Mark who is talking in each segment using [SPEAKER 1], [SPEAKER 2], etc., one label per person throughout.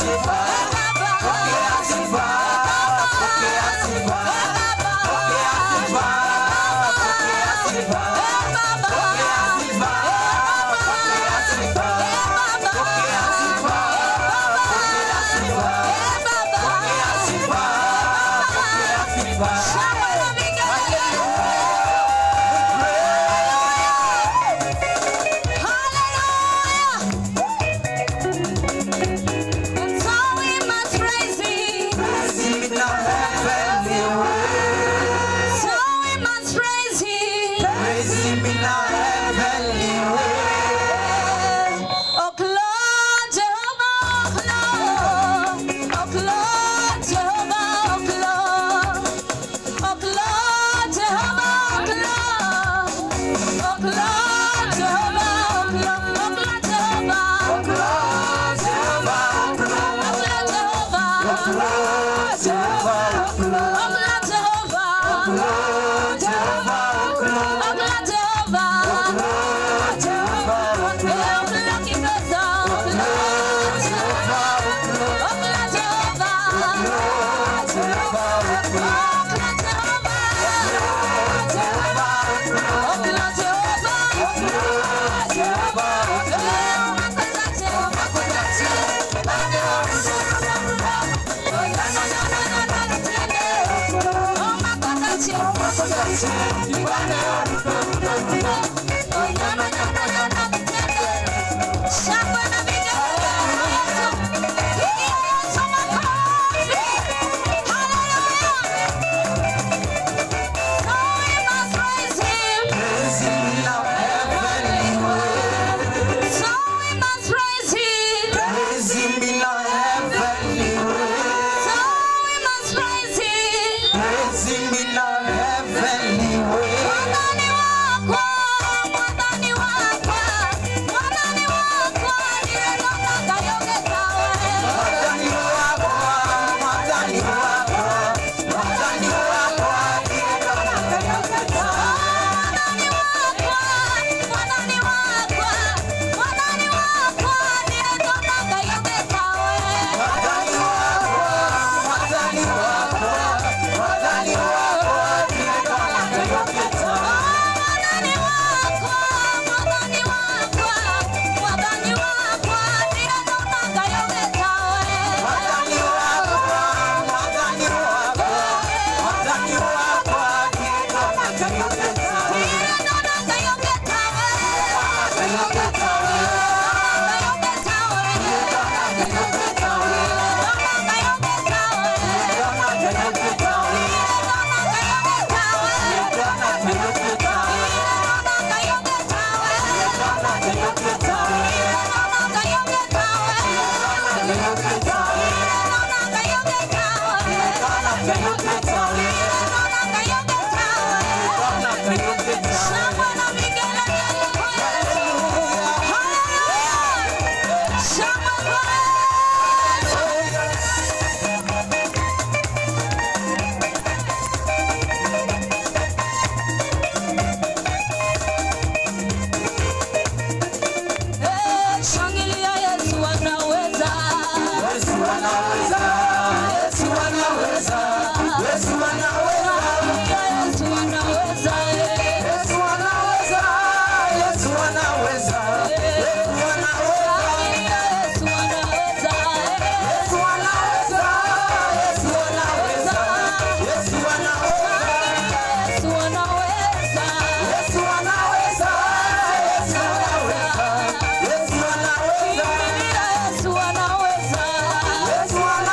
[SPEAKER 1] Yesu anaweza.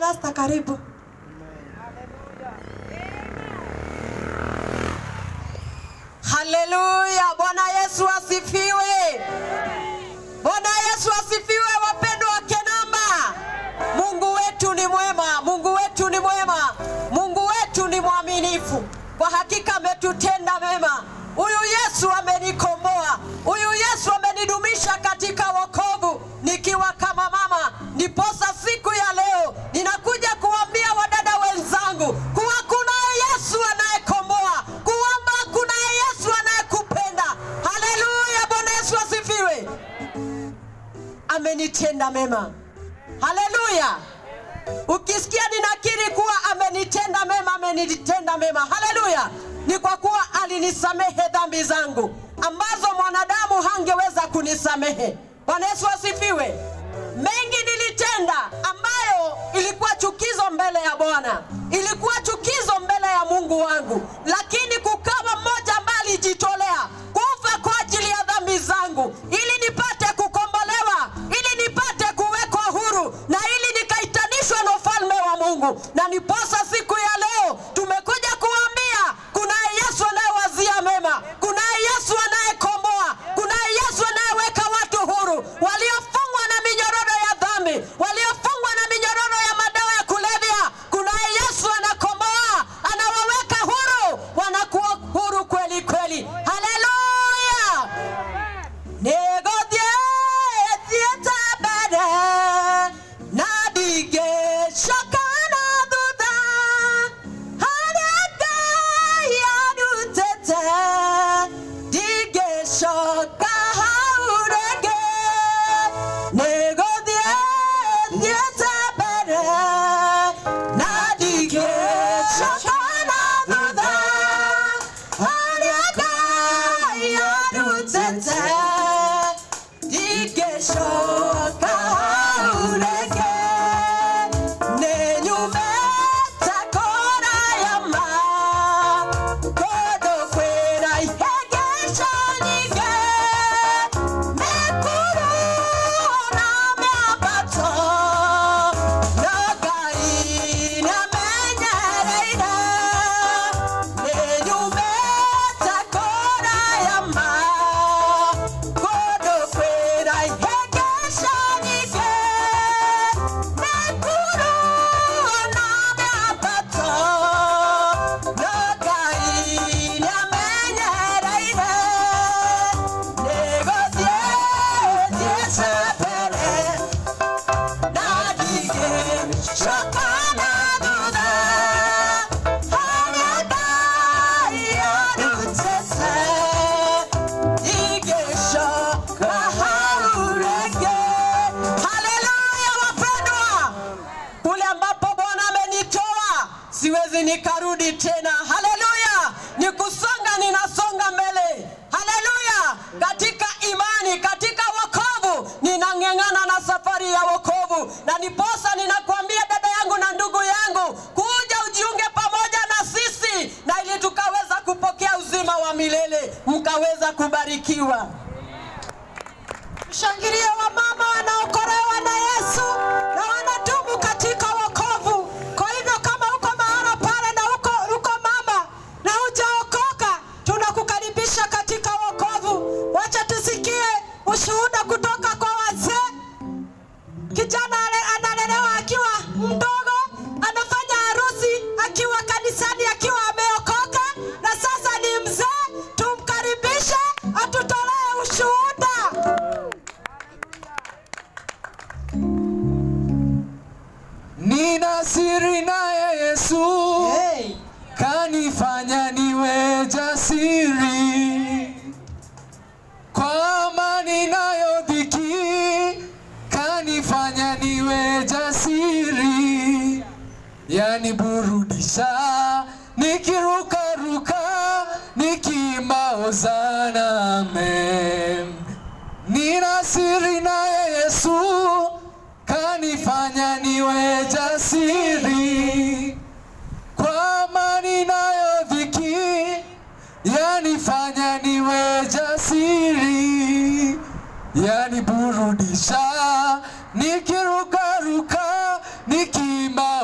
[SPEAKER 1] Pasta, karibu. Haleluya! Bwana Yesu asifiwe. Bwana Yesu asifiwe, wapendwa wa Kenamba. Mungu wetu ni mwema, Mungu wetu ni mwema, Mungu wetu ni mwaminifu. Kwa hakika ametutenda mema. Huyu Yesu amenikomboa, huyu Yesu amenidumisha katika wokovu nikiwa kama mama. Ndiposa siku ya leo ninakuja kuambia wadada wenzangu kuwa kunaye Yesu anayekomboa, kuwamba kunaye Yesu anayekupenda. Haleluya! Bwana Yesu asifiwe amenitenda mema. Haleluya! Ukisikia ninakiri kuwa amenitenda mema, amenitenda mema, haleluya, ni kwa kuwa alinisamehe dhambi zangu ambazo mwanadamu hangeweza kunisamehe. Bwana Yesu asifiwe. Mengi nilitenda ambayo ilikuwa chukizo mbele ya Bwana, ilikuwa chukizo mbele ya Mungu wangu, lakini kukawa mmoja ambaye alijitolea kufa kwa ajili ya dhambi zangu ili nipate kukombolewa, ili nipate kuwekwa huru na ili nikaitanishwe na ufalme wa Mungu. Na niposa siku ya leo tumekuja kuambia kunaye Yesu anayewazia mema, kunaye Yesu anayekomboa, kunaye Yesu anayeweka watu huru waliofungwa na minyororo ya dhambi, waliofungwa na minyororo ya madawa ya kulevya. Kunaye Yesu anakomboa, anawaweka huru, wanakuwa huru kweli kweli. Haleluya! Negodie thieta mbere na ndigĩcokana thutha harĩa Ngai arutĩte ndingĩcoka hau rĩngĩ nĩgũthiĩ thiĩte mbere na ndigĩcokana thutha harĩa Ngai arutĩte ndingĩcoka hau rĩngĩ nĩnyumĩte kũraya ma kũndũ kwĩna ihĩngĩco nyingĩ mĩkuru na mĩambato no Ngai nĩamenyereire nĩnyumĩte kũraya ma kũndũ kwĩna ihĩngĩco nyingĩ mĩkuru na mĩambato no Ngai nĩamenyereire nĩgũthiĩ thiĩte mbere na ndigĩcoka na thutha harĩa Ngai arutĩte ndigĩcoka hau rĩngĩ. Haleluya wapendwa, kule ambapo Bwana amenitoa siwezi nikarudi tena. Haleluya, ni kusonga, ninasonga mbele. Haleluya, katika imani, katika wokovu, ninang'eng'ana na safari ya wokovu, na niposa ninakuambia dada yangu na ndugu yangu, kuja ujiunge pamoja na sisi, na ili tukaweza kupokea uzima wa milele, mkaweza kubarikiwa. Mshangilie wamama wanaokolewa na Yesu na wanadumu katika wokovu. Kwa hivyo kama uko mahala pale na uko, uko mama na hujaokoka, tunakukaribisha katika wokovu. Wacha tusikie ushuhuda kutoka kwa wazee. Kijana ale- analelewa akiwa mdogo, anafanya harusi akiwa kanisani akiwa ameokoka, na sasa ni mzee. Tumkaribishe atutolee ushuhuda.
[SPEAKER 2] Nina siri naye Yesu
[SPEAKER 1] Hey.
[SPEAKER 2] kanifanya niwe jasiri, kwa amani nayo dhiki kanifanya niwe jasiri, yaniburudisha nikirukaruka nikiimba hosana amen. Nina siri naye Yesu kanifanya niwe jasiri, kwa amani nayo dhiki yanifanya niwe jasiri, yaniburudisha nikirukaruka nikiimba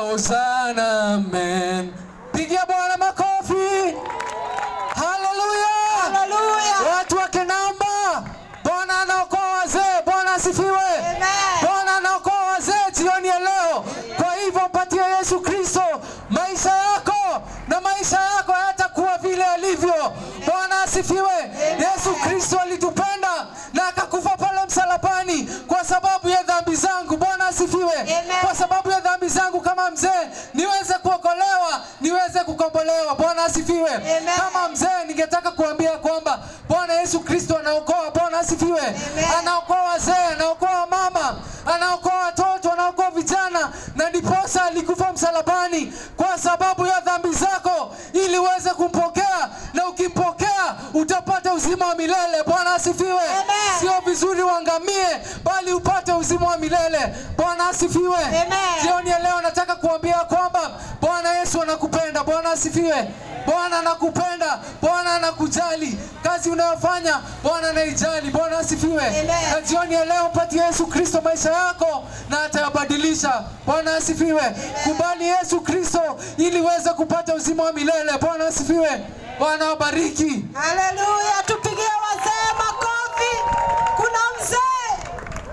[SPEAKER 2] Hosana, amen. Pigia Bwana makofi. Haleluya.
[SPEAKER 1] Haleluya.
[SPEAKER 2] Watu wa Kinamba, Bwana anaokoa wazee. Bwana asifiwe.
[SPEAKER 1] Amen.
[SPEAKER 2] Bwana anaokoa wazee jioni ya leo. Kwa hivyo mpatie Yesu Kristo maisha yako, na maisha yako hayatakuwa vile alivyo. Bwana asifiwe. Yesu Kristo alitupenda na akakufa pale msalabani kwa sababu ya dhambi zangu. Bwana asifiwe.
[SPEAKER 1] Amen.
[SPEAKER 2] Kwa sababu ya dhambi zangu kama mzee niweze kuokolewa, niweze kukombolewa. Bwana asifiwe.
[SPEAKER 1] Amen.
[SPEAKER 2] Kama mzee ningetaka kuambia kwamba Bwana Yesu Kristo anaokoa. Bwana asifiwe. Anaokoa wazee, anaokoa mama, anaokoa watoto, anaokoa vijana, na ndiposa alikufa msalabani kwa sababu ya dhambi zako, ili uweze kumpokea, na ukimpokea utapata uzima wa milele. Bwana asifiwe.
[SPEAKER 1] Amen.
[SPEAKER 2] Sio vizuri uangamie, bali upate uzima wa milele. Bwana asifiwe.
[SPEAKER 1] Amen.
[SPEAKER 2] Jioni ya leo nataka kuambia kwamba Bwana Yesu anakupenda. Bwana asifiwe. Bwana anakupenda, Bwana anakujali. Kazi unayofanya Bwana anaijali. Bwana asifiwe.
[SPEAKER 1] Amen.
[SPEAKER 2] Na jioni ya leo mpatie Yesu Kristo maisha yako na atayabadilisha. Bwana asifiwe. Kubali Yesu Kristo ili uweze kupata uzima wa milele. Bwana asifiwe. Bwana wabariki.
[SPEAKER 1] Haleluya, tupigie wazee makofi. Kuna mzee.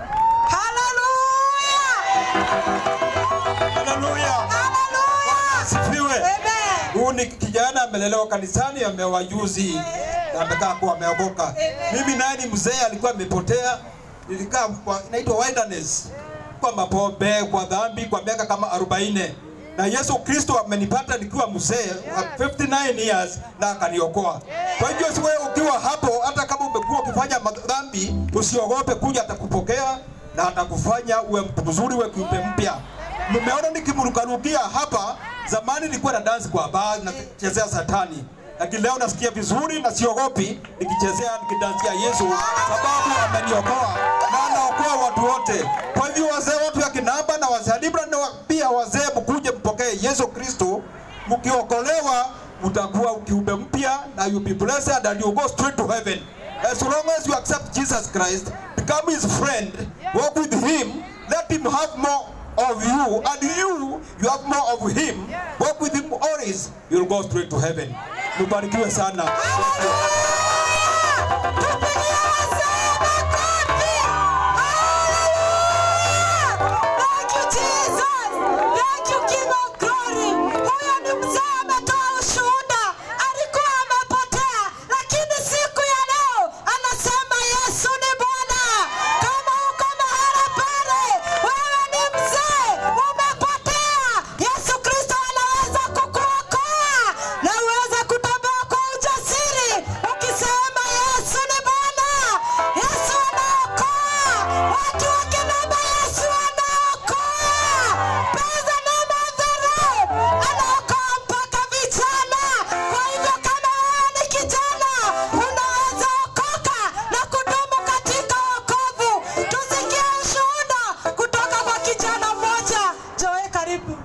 [SPEAKER 1] Haleluya,
[SPEAKER 3] Haleluya.
[SPEAKER 1] haleluya.
[SPEAKER 3] Sifiwe.
[SPEAKER 1] Amen.
[SPEAKER 3] Huyu ni kijana amelelewa kanisani, ameoa juzi na amekaa kuwa ameokoka. Mimi naye ni mzee, alikuwa amepotea. Nilikaa kwa inaitwa wilderness kwa mapombe, kwa dhambi kwa miaka kama 40 na Yesu Kristo amenipata nikiwa mzee wa 59 years na akaniokoa. Kwa hivyo si wewe ukiwa hapo, hata kama umekuwa ukifanya madhambi, usiogope, kuja atakupokea na atakufanya uwe mtu mzuri, uwe kiumbe mpya. Mmeona nikimrukarukia hapa, zamani nilikuwa na dance kwa bar na kuchezea satani, lakini leo nasikia vizuri na siogopi nikichezea nikidansia Yesu, sababu ameniokoa na anaokoa watu wote. Kwa hivyo wazee watu ya Kinamba na wazee wa Libra na wa- pia wazee, mkuje mpokee Yesu Kristo, mkiokolewa mtakuwa kiumbe mpya na you be blessed and you go straight to heaven. As long as you accept Jesus Christ, become his friend, walk with him, let him have more of you, and you, you have more of him, walk with him always, you'll go straight to heaven. Mubarikiwe sana.
[SPEAKER 1] Tupigie wazee makofi. Haleluya. Thank you Jesus. Thank you King of Glory. Huyo ni mzee ametoa ushuhuda. Alikuwa amepotea, lakini siku ya leo anasema Yesu ni Bwana. Kama uko mahala pale, wewe ni mzee, umepotea. Yesu Kristo anaweza kukuokoa na uweze kutembea kwa ujasiri ukisema Yesu ni Bwana. Yesu anaokoa. Watu wakinena Yesu anaokoa. Praise the name of the Lord. Anaokoa mpaka vijana. Kwa hivyo kama wewe ni kijana, unaweza okoka na kudumu katika wokovu. Tusikie ushuhuda kutoka kwa kijana mmoja. Joe, karibu.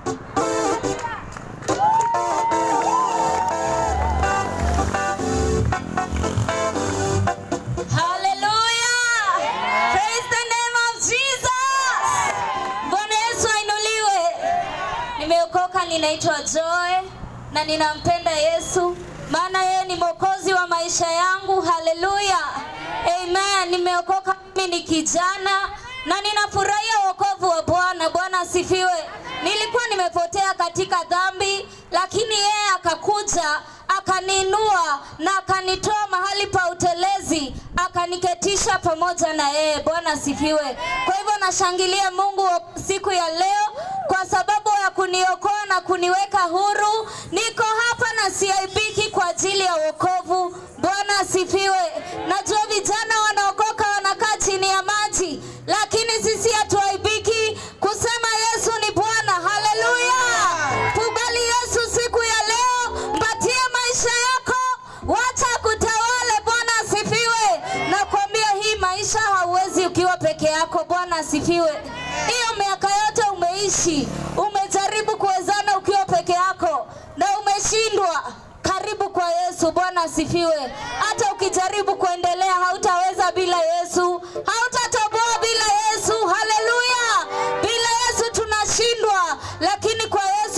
[SPEAKER 4] Hallelujah. Praise the name of Jesus. Bwana Yesu ainuliwe. Nimeokoka, ninaitwa Joy na ninampenda Yesu maana yeye ni mwokozi wa maisha yangu. Haleluya. Amen. Nimeokoka, mimi ni kijana na ninafurahia wokovu wa Bwana. Bwana asifiwe. Nilikuwa nimepotea katika dhambi, lakini yeye akakuja akaniinua na akanitoa mahali pa utelezi akaniketisha pamoja na yeye. Bwana asifiwe. Kwa hivyo nashangilia Mungu wa siku ya leo kwa sababu ya kuniokoa na kuniweka huru. Niko hapa na siaibiki kwa ajili ya wokovu. Bwana asifiwe. Najua vijana wanaokoka wanakaa chini ya maji, lakini sisi hatuaibiki kusema Yesu ni Bwana. Haleluya! Kubali Yesu siku ya leo, mpatie maisha yako, wacha kutawale. Bwana asifiwe. Nakwambia hii maisha hauwezi ukiwa peke yako. Bwana asifiwe. Hiyo miaka yote umeishi, umejaribu kuwezana ukiwa peke yako na umeshindwa. Karibu kwa Yesu. Bwana asifiwe. Hata ukijaribu kuendelea, hautaweza bila Yesu, hautatoboa bila Yesu. Haleluya! Bila Yesu tunashindwa, lakini kwa Yesu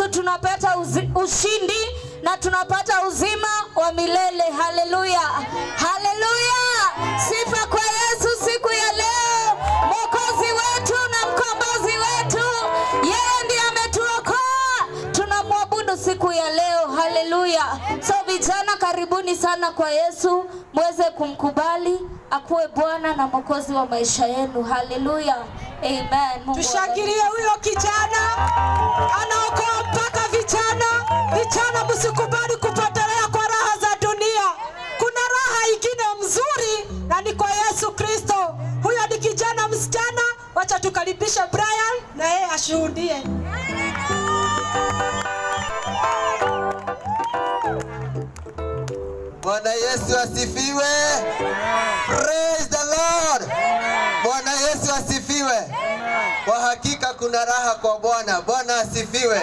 [SPEAKER 4] ushindi na tunapata uzima wa milele. Haleluya, haleluya! Sifa kwa Yesu siku ya leo, mwokozi wetu na mkombozi wetu. Yeye ndiye ametuokoa, tunamwabudu siku ya leo. Haleluya! So vijana, karibuni sana kwa Yesu, mweze kumkubali akuwe Bwana na mwokozi wa maisha yenu. Haleluya, amen. Mungu
[SPEAKER 1] Tushangilie huyo kijana, anaokoa mpaka vijana. Vijana, msikubali kupotelea kwa raha za dunia. Kuna raha ingine mzuri na ni kwa Yesu Kristo. Huyo ni kijana msichana, wacha tukaribishe Brian na yeye ashuhudie.
[SPEAKER 5] Bwana Yesu asifiwe. Praise the Lord. Bwana Yesu asifiwe. Kwa hakika kuna raha kwa Bwana. Bwana asifiwe.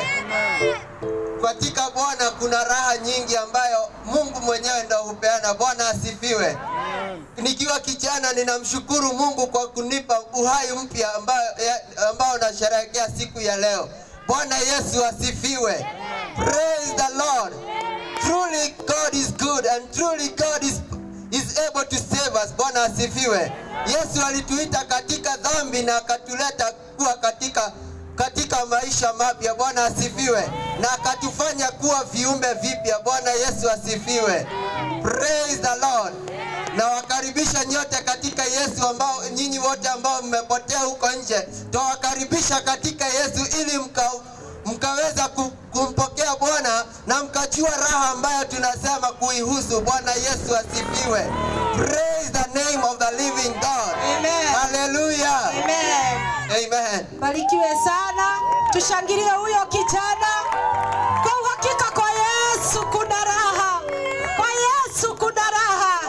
[SPEAKER 5] Katika Bwana kuna raha nyingi ambayo Mungu mwenyewe ndo hupeana. Bwana asifiwe. Nikiwa kijana ninamshukuru Mungu kwa kunipa uhai mpya ambao, ya- ambao nasherehekea siku ya leo. Bwana Yesu asifiwe. Praise the Lord. Truly God is good and truly God is, is able to save us. Bwana asifiwe. Yesu alituita katika dhambi na akatuleta kuwa katika katika maisha mapya. Bwana asifiwe. Na akatufanya kuwa viumbe vipya. Bwana Yesu asifiwe. Praise the Lord. Na wakaribisha nyote katika Yesu ambao nyinyi wote ambao mmepotea huko nje, twawakaribisha katika Yesu ili mka mkaweza ku- kumpokea Bwana na mkajua raha ambayo tunasema kuihusu. Bwana Yesu asifiwe. Praise the name of the living God.
[SPEAKER 1] Amen.
[SPEAKER 5] Hallelujah.
[SPEAKER 1] Amen.
[SPEAKER 5] Amen.
[SPEAKER 1] Barikiwe sana, tushangilie huyo kijana. Kwa uhakika kwa Yesu kuna raha, kwa Yesu kuna raha.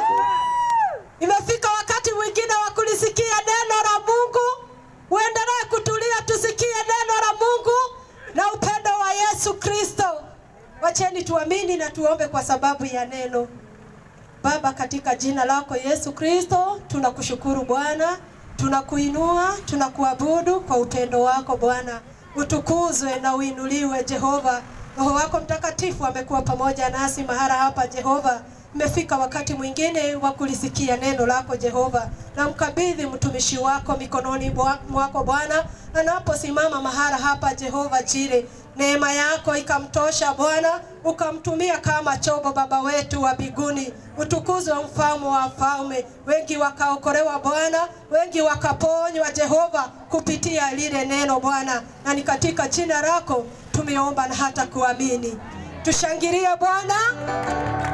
[SPEAKER 1] Imefika wakati mwingine wa kulisikia neno la Mungu. Uendelee kutulia, tusikie neno la Mungu na upendo wa Yesu Kristo. Wacheni tuamini na tuombe kwa sababu ya neno. Baba, katika jina lako Yesu Kristo, tunakushukuru Bwana, tunakuinua, tunakuabudu kwa upendo wako Bwana. Utukuzwe na uinuliwe Jehova. Roho wako Mtakatifu amekuwa pamoja nasi mahala hapa Jehova. Imefika wakati mwingine wa kulisikia neno lako Jehova, na mkabidhi mtumishi wako mikononi bwa- mwako Bwana, anaposimama mahala hapa Jehova Jire, neema yako ikamtosha Bwana, ukamtumia kama chombo Baba wetu wa mbinguni. Utukuzwe mfalme wa falme. Wengi wakaokolewa Bwana, wengi wakaponywa Jehova kupitia lile neno Bwana, na ni katika jina lako tumeomba na hata kuamini. Tushangilie Bwana.